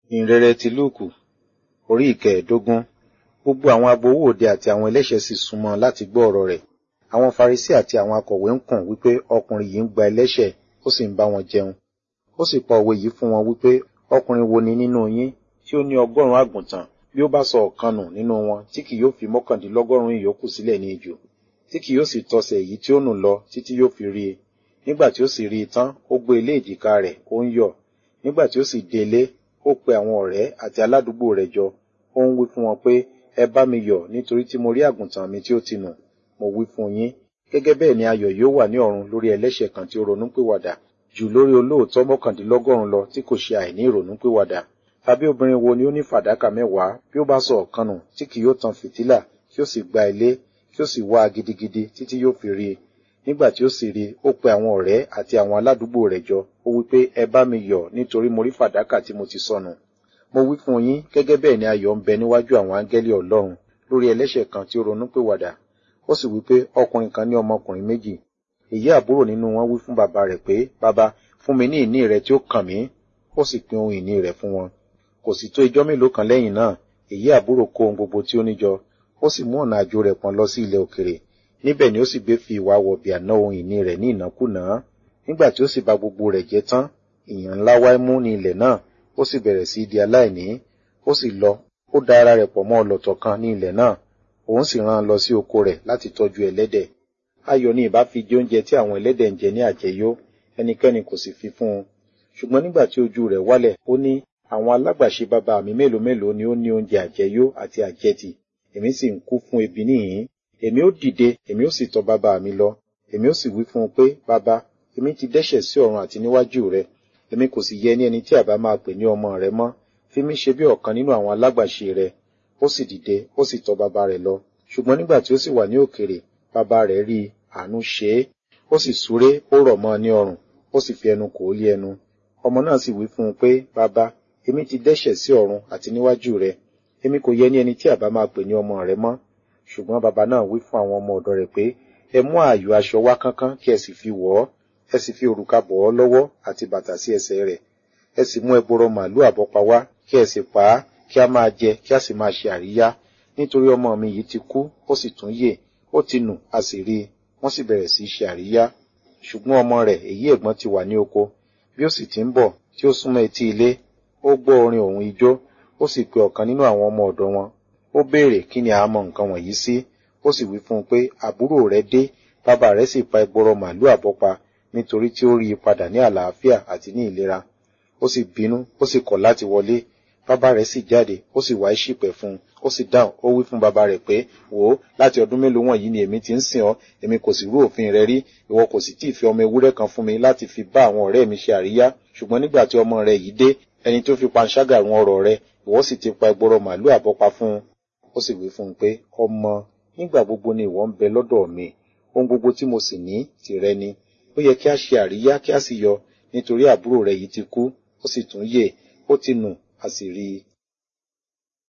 ìhìnrere ti lúùkù orí ìkẹẹ̀ẹ́dógún gbogbo àwọn agbowó òde àti àwọn ẹlẹ́ṣẹ̀ sì súnmọ́ láti gbọ́ ọ̀rọ̀ rẹ̀ àwọn farisí àti àwọn akọ̀wé ń kùn wípé ọkùnrin yìí ń gba ẹlẹ́ṣẹ̀ ó sì ń bá wọn jẹun ó sì pa òwe yìí fún wọn wípé ọkùnrin wo ni nínú yín tí ó ní ọgọ́rùn-ún àgùntàn bí ó bá sọ ọ̀kan nù nínú wọn tí kì yóò fi mọ́kàndínlọ́gọ́rùn-ún ìyókù sílẹ̀ ní ijù tí kì yóò sì tọsẹ̀ èyí tí ó nù lọ títí yóò fi rí i nígbà tí ó sì rí i tán ó gbé ilé èjìká rẹ̀ ó ń yọ̀ nígbà tí ó sì délé ó pe àwọn ọ̀rẹ́ àti aládùúgbò rẹ̀ jọ ó ń wí fún wọn pé ẹ bá mi yọ̀ nítorí tí mo rí àgùntàn mi tí ó ti nù mo wí fún yín gẹ́gẹ́ bẹ́ẹ̀ ni ayọ̀ yóò wà ní ọ̀run lórí ẹlẹ́ṣẹ̀ kan tí ó ronúpìwàdà jù lórí olóòótọ́ mọ́kàndínlọ́gọ́rùn lọ tí kò ṣe àìní ìrònúpìwàdà tàbí obìnrin wo ni ó ní fàdákà mẹ́wàá bí ó bá sọ ọ̀kan nù tí kì yóò tan fìtílà kí ó sì gba ilé kí ó sì wá a gidigidi títí yóò fi rí i nígbà tí ó sì rí i ó pe àwọn ọ̀rẹ́ àti àwọn aládùúgbò rẹ̀ jọ ó wí pé ẹ bá mi yọ̀ nítorí mo rí fàdákà tí mo ti sọnù mo wí fún yín gẹ́gẹ́ bẹ́ẹ̀ ni ayọ̀ ń bẹ níwájú àwọn áńgẹ́lì ọlọ́run lórí ẹlẹ́ṣẹ̀ kan tí ó ronúpìwàdà ó sì wí pé ọkùnrin kan ní ọmọkùnrin méjì èyí àbúrò nínú wọn wí fún bàbá rẹ̀ pé bàbá fún mi ní ìní rẹ tí ó kàn mí ó sì pín ohun ìní rẹ̀ fún wọn kò sì tó ijọ́ mélòó kan lẹ́yìn náà èyí àbúrò kó ohun gbogbo tí ó níjọ ó sì mú ọ̀nà àjò rẹ̀ pọ̀n lọ sí ilẹ̀ òkèrè níbẹ̀ ni ó sì gbé fi ìwà wọ̀bìà ná ohun ìní rẹ̀ ní ìnákúnàá nígbà tí ó sì bà gbogbo rẹ̀ jẹ́ tán ìyàn ńlá wáí mú ní ilẹ̀ náà ó sì bẹ̀rẹ̀ sí di aláìní ó sì lọ ó da ara rẹ̀ pọ̀ mọ́ ọlọ̀tọ̀ kan ní ilẹ̀ náà òun sì rán an lọ sí oko rẹ̀ láti tọ́jú ẹlẹ́dẹ̀ ayọ̀ ni ìbá fi jẹ oúnjẹ tí àwọn ẹlẹ́dẹ̀ ń jẹ ní àjẹyó ẹnikẹ́ni kò sì fi fún un ṣùgbọ́n nígbà tí ojú rẹ̀ wálẹ̀ ó ní àwọn alágbàṣe bàbá mi mélòó mélòó ni ó ní oúnjẹ àjẹyó àti àjẹtì èmi sì ń kú fún ebi níhìn èmi ó dìde èmi ó sì tọ̀ bàbá mi lọ èmi ó sì wí fún un pé bàbá èmi ti dẹ́ṣẹ̀ sí ọ̀run àti níwájú rẹ èmi kò sì yẹ ní ẹni tí àbá máa pè ní ọmọ rẹ mọ́ fi mí ṣe bí ọ̀kan nínú àwọn alágbàṣe rẹ ó sì dìde ó sì tọ̀ bàbá rẹ̀ lọ ṣùgbọ́n nígbà tí ó sì wà ní òkèrè bàbá rẹ̀ rí àánú ṣe é ó sì súré ó rọ̀ mọ́ ní ọrùn ó sì fi ẹnu kò ó lé ẹnu ọmọ náà sì wí fún un pé bàbá èmi ti dẹ́ṣẹ̀ sí ọ̀run àti níwájú rẹ èmi kò yẹ ní ẹni tí àbá máa pè ní ọmọ rẹ mọ́ ṣùgbọ́n bàbá náà wí fún àwọn ọmọ ọ̀dọ̀ rẹ̀ pé ẹ mú ààyò aṣọ wá kánkán kí ẹ sì fi wọ̀ ọ́ ẹ sì fi òrùka bọ̀ ọ́ lọ́wọ́ àti bàtà sí ẹsẹ̀ rẹ̀ ẹ sì mú ẹgbọrọ màálù àbọ́pa wá kí ẹ sì pa á kí a máa jẹ kí a sì máa ṣe àríyá nítorí ọmọ mi yìí ti kú ó sì tún yè ó ti nù a sì rí i wọ́n sì bẹ̀rẹ̀ sí í ṣe àríyá ṣùgbọ́n ọmọ rẹ̀ èyí ẹ̀gbọ́n ti wà ní oko bí ó sì ti ń bọ̀ tí ó súnmọ́ etí ilé ó gbọ́ orin òun ijó ó sì pe ọ̀kan nínú àwọn ọmọ ọ̀dọ̀ wọn ó béèrè kí ni a mọ nǹkan wọ̀nyí sí ó sì wí fún un pé àbúrò rẹ̀ dé bàbá rẹ̀ sì pa ẹgbọrọ màálù àbọ́pa nítorí tí ó rí i padà ní àlàáfíà àti ní ìlera ó sì bínú ó sì kọ̀ láti wọlé bàbá rẹ̀ sì jáde ó sì wá ìṣìpẹ̀ fún un ó sì dáhùn ó wí fún bàbá rẹ̀ pé wò ó láti ọdún mélòó wọ̀nyí ni èmi ti ń sìn ọ́ èmi kò sì rú òfin rẹ rí ìwọ kò sì tí ì fi ọmọ ewúrẹ́ kan fún mi láti fi bá àwọn ọ̀rẹ́ mi ṣe àríyá ṣùgbọ́n nígbà tí ọmọ rẹ yìí dé ẹni tó fi panṣágà run ọrọ̀ rẹ ìwọ sì ti pa ẹgbọrọ màálù àbọ́pa fún un ó sì wí fún un pé ọmọ nígbà gbogbo ni ìwọ ń bẹ lọ́dọ̀ mi ohun gbogbo tí mo sì ní tìrẹ ni ó yẹ kí a ṣe àríyá kí a sì yọ nítorí àbúrò rẹ yìí ti kú ó sì tún yè ó ti nù a sì rí i